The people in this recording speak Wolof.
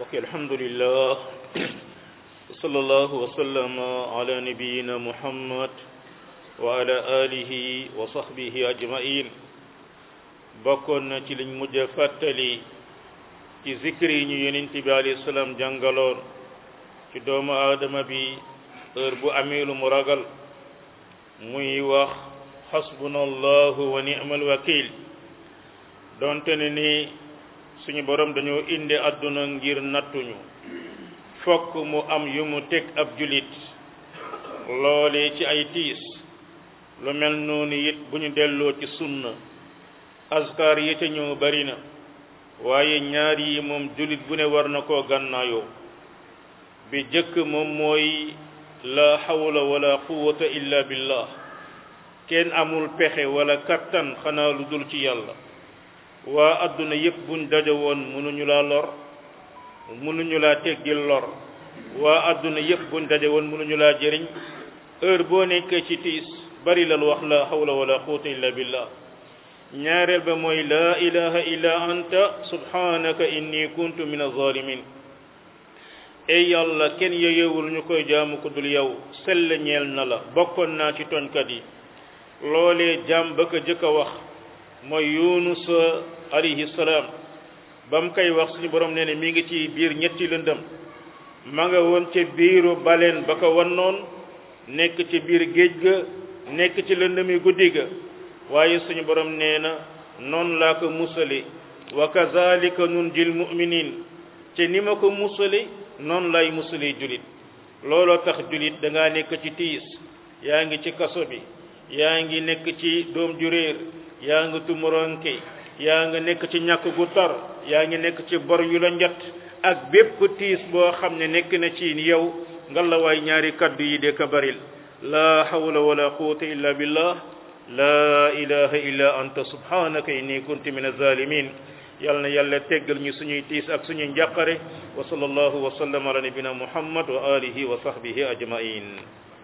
ok alhamdulillah wa sallallahu wa sallama ala nabiyina muhammad wa ala alihi wa sahbihi ajmain bokkoon na ci liñ mujj a fàttali ci zikri yi ñu yonent bi alayhi salaam jàngaloon ci doomu aadama bi heure bu amee lu mu ragal muy wax xasbuna allahu wa ni'mal wakil donte ne ni suñu borom dañoo indi àdduna ngir nattuñu fokk mu am yu mu teg ab julit loole ci ay tiis lu mel noonu it bu ñu delloo ci sunna askar yi ca ñëw bari na waaye ñaar yi moom julit bu ne war na koo gànnaayoo bi jëkk moom mooy la hawla wala quwwata illa billah kenn amul pexe wala kattan xanaa lu dul ci yàlla waa adduna yépp buñ daje woon mënuñu laa lor mënuñu laa teggil lor waa adduna yépp buñ daje woon mënuñu laa jëriñ heure boo nekkee ci tiis bari lal wax la hawla wala quwwata illa billah ñaareel ba mooy la ilaha illa anta subhanaka inni kuntu min az-zalimin ey yàlla kenn yeyewul ñu koy jaamu ko dul yow sell ñeel na la bokkoon naa ci tooñkat yi loolee jaam ba ko jëkk a wax mooy yunus alayhi salaam ba mu koy wax suñu borom nee ne mi ngi ci biir ñetti lëndëm ma nga woon ca biiru baleen ba ko wannoon nekk ci biir géej ga nekk ci lëndëmi guddi ga waaye suñu borom nee na noonu laa ko musali wa kazalika nunjil mu'minin te ni ma ko musali noonu lay musali julit looloo tax julit da ngaa nekk ci tiis yaa ngi ci kaso bi yaa ngi nekk ci doom ju réer yaa ngi tumuranke yaa nga nekk ci ñàkk gu tar yaa ngi nekk ci bor yu la njat ak bépp tiis boo xam ne nekk na ci yow nga la waay ñaari kaddu yi de ka baril la hawla wala quwwata illa billah la ilaha illa anta subhanaka inni kuntu min az-zalimin yal na yàlla teggal ñu suñuy tiis ak suñuy njàqare wa sallallahu wa sallam ala nabina muhammad wa alihi wa sahbihi ajmain